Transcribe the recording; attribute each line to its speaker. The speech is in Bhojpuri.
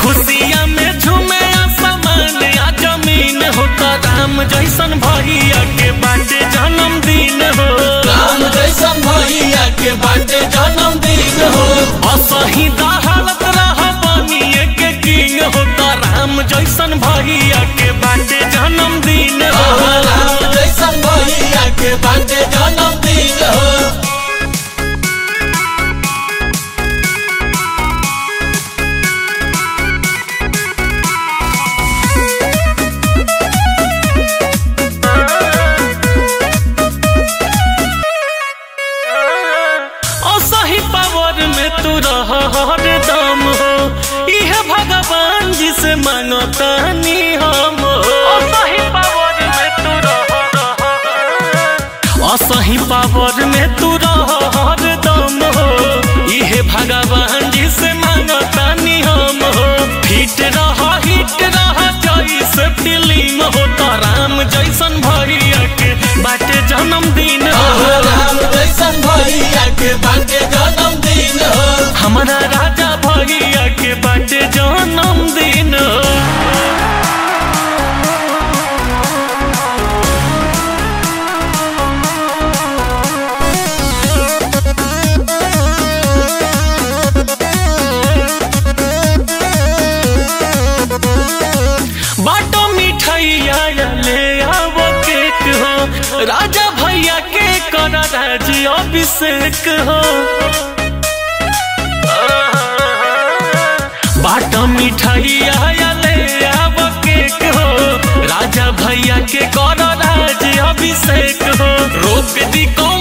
Speaker 1: खुशिया में झूमे आसमान आ जमीन हो तो राम जैसन भैया के बाटे जन्मदिन हो
Speaker 2: राम जैसन भैया के बाटे जन्मदिन हो
Speaker 1: असही दहालत रह बनिए के किंग हो तो राम जैसन भैया के बाटे जन्मदिन हो
Speaker 2: राम जैसन भैया के बाटे जन्मदिन हो
Speaker 1: असही पावर में तू रह हरदम हो इह भगवान जी से मांगतानी हम हो असही पावर में तू रह असही पावर में तू रह हरदम हो इह भगवान जी से मांगतानी हम हो फिट रह हिट रह जैसे फिल्म हो तो राम जैसन भैया के बाटे जन्मदिन हो
Speaker 2: राम जैसन भैया के बाटे जन्मदिन हो
Speaker 1: हमारा राजा भैया के बाटे जन्मदिन बाटो मिठाइया ले आवो केक हो राजा भैया के कर राजी अभिषेक हो बाटो मिठाइया ले आवो केक हो राजा भैया के कर राजी अभिषेक हो रोक दी को